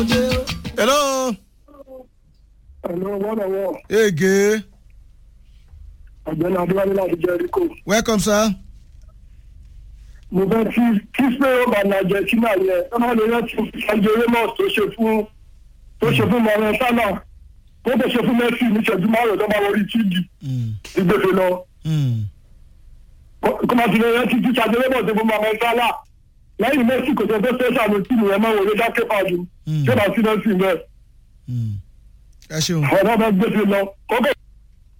hello. Hello, wọ́n lọ́wọ́. ege Ọ̀gbẹ́ni Adéwálé láti Jẹ́ríkò. welcome sir. Mo fẹ́ kí kí Spero Bàlá Argentina yẹ. Ẹ máa lè rántí Sanjo Ramos tó ṣe fún tó ṣe fún Mohamed Salah. Tó tó ṣe fún Messi ní ìṣẹ́jú márùn-ún tó máa wọrí tíìdì. Mm, Ìgbèfè lọ. mm, Kó máa ti lè rántí tí Sanjo Ramos tó fún Mohamed Salah. Lẹ́yìn Messi kò tó tó ṣe ṣàmì tíìmù yẹn máa wọlé dákẹ́ pàdé. Mm. Ṣé bá sí Messi bẹ́ẹ̀? mm. ẹ ṣeun. Ọ̀rọ̀ bá gbèsè lọ. Kókè